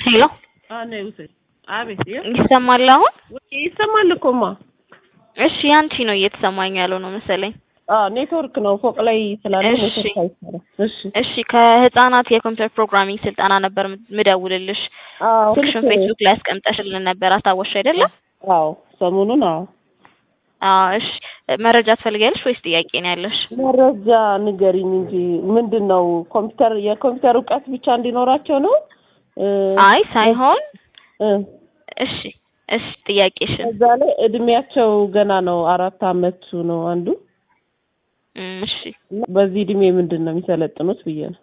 ሄሎ አነ ውሰድ። አቤት ይኸው ይሰማል አሁን? ይሰማል እኮማ። እሺ ያንቺ ነው እየተሰማኝ ያለው ነው መሰለኝ። አዎ ኔትወርክ ነው ፎቅ ላይ ስላለ እሺ። ኔትወርክ አይሰራም። እሺ እሺ ከህፃናት የኮምፒውተር ፕሮግራሚንግ ስልጠና ነበር ምደውልልሽ። አዎ ስልክሽን ፌስቡክ ላይ አስቀምጠሽልን ነበር አስታወስሽ አይደለም? አዎ ሰሞኑን አዎ አዎ እሺ መረጃ ትፈልጊያለሽ ወይስ ጥያቄ ነው ያለሽ? መረጃ ንገሪኝ እንጂ ምንድን ነው ኮምፒውተር የኮምፒውተር እውቀት ብቻ እንዲኖራቸው ነው? እ አይ ሳይሆን እ እሺ እሺ ጥያቄሽን እዛ ላይ እድሜያቸው ገና ነው አራት አመቱ ነው አንዱ እም፣ እሺ እና በዚህ እድሜ ምንድን ነው የሚሰለጥኑት ብዬ ነው።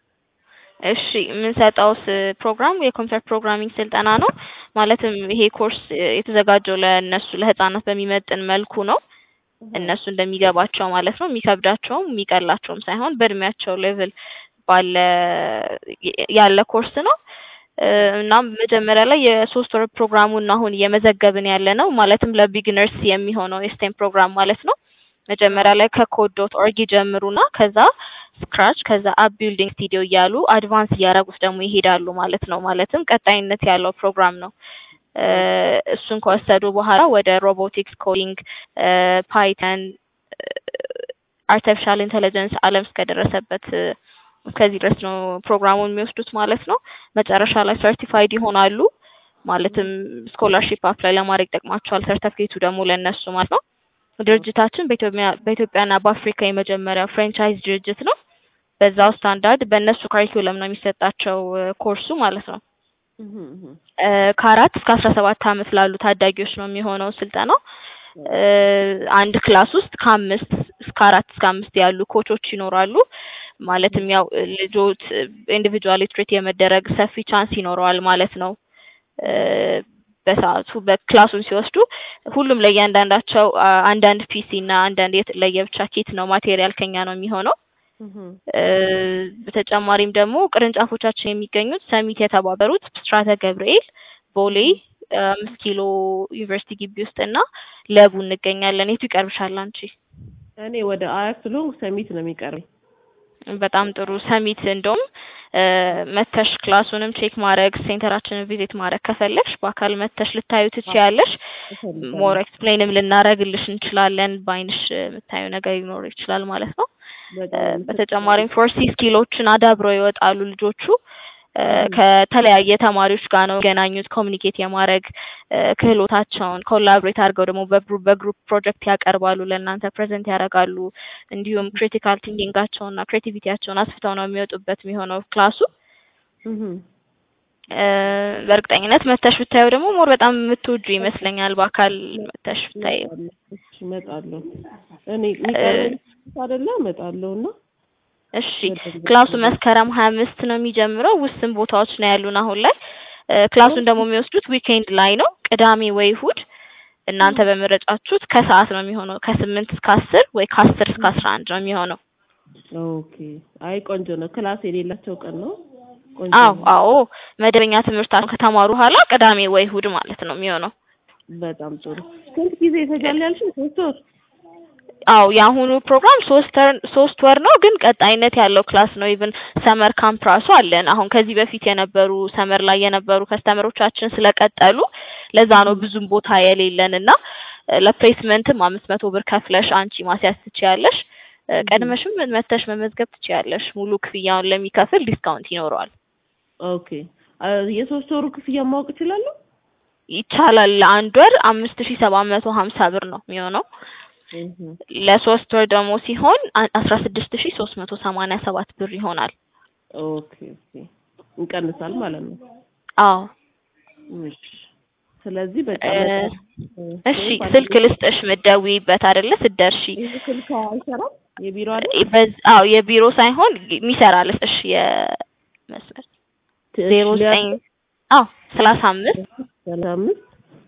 እሺ የምንሰጠውስ ፕሮግራም የኮምፒውተር ፕሮግራሚንግ ስልጠና ነው። ማለትም ይሄ ኮርስ የተዘጋጀው ለእነሱ ለህፃናት በሚመጥን መልኩ ነው። እነሱ እንደሚገባቸው ማለት ነው። የሚከብዳቸውም የሚቀላቸውም ሳይሆን በእድሜያቸው ሌቭል ባለ ያለ ኮርስ ነው። እ፣ እናም መጀመሪያ ላይ የሶስት ወር ፕሮግራሙን አሁን እየመዘገብን ያለ ነው። ማለትም ለቢግነርስ የሚሆነው የስቴም ፕሮግራም ማለት ነው። መጀመሪያ ላይ ከኮድ ዶት ኦርግ ይጀምሩና ከዛ ስክራች ከዛ አፕ ቢልዲንግ ስቱዲዮ እያሉ አድቫንስ እያደረጉት ደግሞ ይሄዳሉ ማለት ነው። ማለትም ቀጣይነት ያለው ፕሮግራም ነው። እ፣ እሱን ከወሰዱ በኋላ ወደ ሮቦቲክስ፣ ኮዲንግ፣ ፓይተን፣ አርቲፊሻል ኢንቴሊጀንስ ዓለም እስከደረሰበት እ፣ እስከዚህ ድረስ ነው ፕሮግራሙን የሚወስዱት ማለት ነው። መጨረሻ ላይ ሰርቲፋይድ ይሆናሉ። ማለትም ስኮላርሺፕ አፕላይ ለማድረግ ይጠቅማቸዋል። ሰርተፊኬቱ ደግሞ ለእነሱ ማለት ነው። ድርጅታችን በኢትዮጵያ በኢትዮጵያና በአፍሪካ የመጀመሪያው ፍራንቻይዝ ድርጅት ነው። በዛው ስታንዳርድ በእነሱ ካሪኩለም ነው የሚሰጣቸው እ፣ ኮርሱ ማለት ነው። እህ እህ እ፣ ከአራት እስከ አስራ ሰባት አመት ላሉ ታዳጊዎች ነው የሚሆነው ስልጠናው። እ፣ አንድ ክላስ ውስጥ ከአምስት እስከ አራት እስከ አምስት ያሉ ኮቾች ይኖራሉ። ማለትም ያው ልጆች ኢንዲቪጁዋሊ ትሬት የመደረግ ሰፊ ቻንስ ይኖረዋል ማለት ነው። እ፣ በሰዓቱ በክላሱን ሲወስዱ ሁሉም ለእያንዳንዳቸው አ፣ አንዳንድ ፒሲ እና አንዳንድ የት- ለየብቻ ኪት ነው ማቴሪያል ከኛ ነው የሚሆነው። እህ እ፣ በተጨማሪም ደግሞ ቅርንጫፎቻችን የሚገኙት ሰሚት የተባበሩት ብስራተ ገብርኤል፣ ቦሌ፣ አምስት ኪሎ ዩኒቨርሲቲ ግቢ ውስጥ እና ለቡ እንገኛለን። የቱ ይቀርብሻል አንቺ? እኔ ወደ አያት ስለሆንኩ ሰሚት ነው የሚቀርበኝ። በጣም ጥሩ ሰሚት እንደውም እ፣ መተሽ ክላሱንም ቼክ ማድረግ ሴንተራችንን ቪዚት ማድረግ ከፈለግሽ በአካል መተሽ ልታዩ ትችያለሽ። ሞር ኤክስፕሌንም ልናደርግልሽ እንችላለን። በአይንሽ የምታዩ ነገር ሊኖር ይችላል ማለት ነው። እ፣ በጣም በተጨማሪም ፎርሲ ስኪሎችን አዳብረው ይወጣሉ ልጆቹ። እ፣ ከተለያየ ተማሪዎች ጋር ነው የሚገናኙት። ኮሚኒኬት የማድረግ እ፣ ክህሎታቸውን ኮላብሬት አድርገው ደግሞ በግሩፕ በግሩፕ ፕሮጀክት ያቀርባሉ፣ ለእናንተ ፕሬዘንት ያደርጋሉ። እንዲሁም ክሪቲካል ቲንኪንጋቸውን እና ክሬቲቪቲያቸውን አስፍተው ነው የሚወጡበት የሚሆነው ክላሱ። እህ እ፣ በእርግጠኝነት መተሽ ብታየው ደግሞ ሞር በጣም የምትወጁ ይመስለኛል። በአካል መተሽ ብታይ እሺ እመጣለሁ። እኔ የሚቀርበኝ አይደለ እመጣለሁ እና እሺ ክላሱ መስከረም ሀያ አምስት ነው የሚጀምረው። ውስን ቦታዎች ነው ያሉን አሁን ላይ። እ፣ ክላሱን ደግሞ የሚወስዱት ዊኬንድ ላይ ነው፣ ቅዳሜ ወይ እሁድ። እናንተ በመረጫችሁት ከሰዓት ነው የሚሆነው። ከስምንት እስከ አስር ወይ ከአስር እስከ አስራ አንድ ነው የሚሆነው። ኦኬ። አይ ቆንጆ ነው። ክላስ የሌላቸው ቀን ነው። ቆንጆ አዎ ነው። አዎ፣ መደበኛ ትምህርታቸውን ከተማሩ በኋላ ቅዳሜ ወይ እሁድ ማለት ነው የሚሆነው። በጣም ጥሩ። ስንት ጊዜ ይፈጃል ያልሽኝ? ሶስት ወር? አዎ የአሁኑ ፕሮግራም ሶስት ወር ሶስት ወር ነው፣ ግን ቀጣይነት ያለው ክላስ ነው። ኢቭን ሰመር ካምፕ ራሱ አለን። አሁን ከዚህ በፊት የነበሩ ሰመር ላይ የነበሩ ከስተመሮቻችን ስለቀጠሉ ለዛ ነው ብዙም ቦታ የሌለን እና እ፣ ለፕሌስመንትም አምስት መቶ ብር ከፍለሽ አንቺ ማስያዝ ትችያለሽ። እ፣ ቀድመሽም መተሽ መመዝገብ ትችያለሽ። ሙሉ ክፍያውን ለሚከፍል ዲስካውንት ይኖረዋል። ኦኬ። አ፣ የሶስት ወሩ ክፍያ ማወቅ እችላለሁ? ይቻላል። ለአንድ ወር አምስት ሺ ሰባት መቶ ሀምሳ ብር ነው የሚሆነው። እህ ለሶስት ወር ደግሞ ሲሆን አ- አስራ ስድስት ሺ ሶስት መቶ ሰማንያ ሰባት ብር ይሆናል። ኦኬ ኦኬ። እንቀንሳል ማለት ነው። አዎ እሺ። ስለዚህ በቃ እ፣ መጣ- እሺ ስልክ ልስጥሽ ምትደውይበት አይደለ ስትደርሺ ይህ ስልክ አይሰራም? የቢሮ አይደል? እ፣ በዝ- አዎ የቢሮ ሳይሆን የሚሰራ ልስጥሽ የመስመር ዜሮ ዘጠኝ አዎ ሰላሳ አምስት ሰላሳ አምስት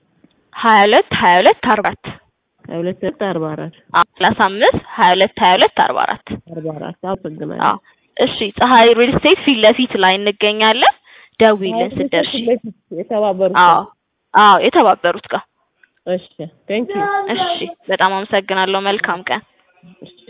ሀያ ሁለት ሀያ ሁለት አርባ አራት ሀያ ሁለት ሁለት አርባ አራት አዎ ሰላሳ አምስት ሀያ ሁለት ሀያ ሁለት አርባ አራት አርባ አራት አመሰግናለሁ። አዎ እሺ ፀሐይ ሪል ስቴት ፊት ለፊት ላይ እንገኛለን። ደውይልን ስትደርሺ። የተባበሩት አዎ አዎ የተባበሩት ጋር እሺ ቴንክ ዩ እሺ በጣም አመሰግናለሁ። መልካም ቀን። እሺ